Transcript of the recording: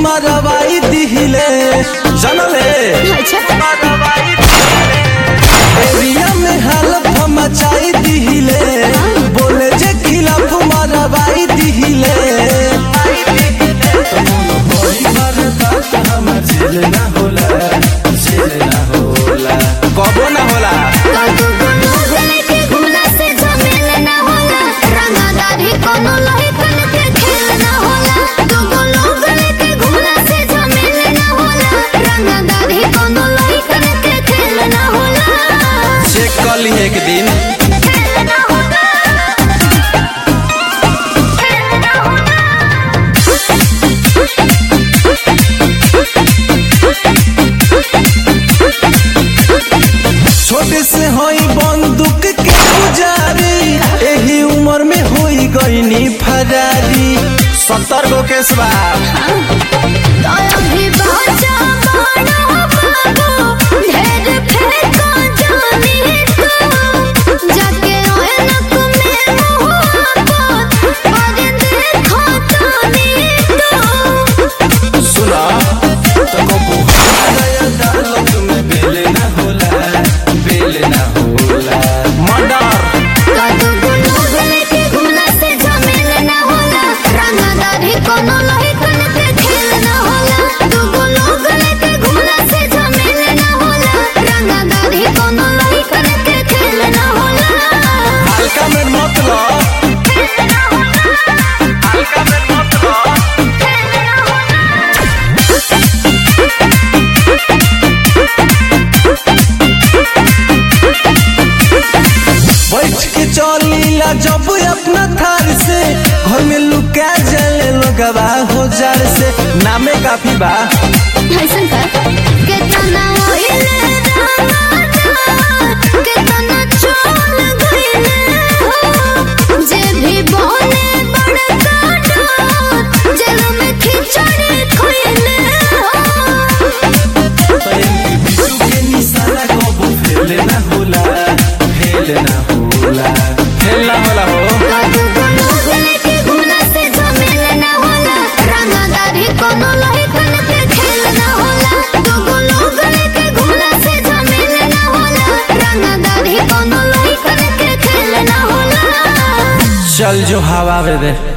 मरवाई दिहिले जनले एरिया में हालत मचाई दिहिले बोले जे खिलाफ मरवाई दिहिले कबो ना होला चेक कर ली एक दिन छोटे से होई बंदूक के पुजारी एही उम्र में होई गईनी फरारी सत्तर गो केस बा सुना तो कबू अदालत में बेल ना होला बेल ना होला मर्डर कोनो लहिकन के खेल ना होला दूगो लोग लेके घूमला से झमेल ना होला रंगदारी कोनो लहिकन के खेल ना होला हल्का में मत लो हल्का में मत लो बैठ के चलीला जब अपना थार से घर में लुका जाले लोगवा हो जार से नामे काफी बा ऐसन का केतना ओहिले रामाना केतना चोल गइले हो जे भी बोले बड़का डर जेल में खिचड़ी खइले हो बिजू के निशाना कबो फेल ना होला फेल ना होला फेल ना होला हो दूगो लोग लेके घूमला से झमेल ना होला रंगदारी कोनो लहिकन के खेल ना होला दूगो लोग लेके घूमला से झमेल ना होला रंगदारी कोनो लहिकन के खेल ना होला चल जो हवा दे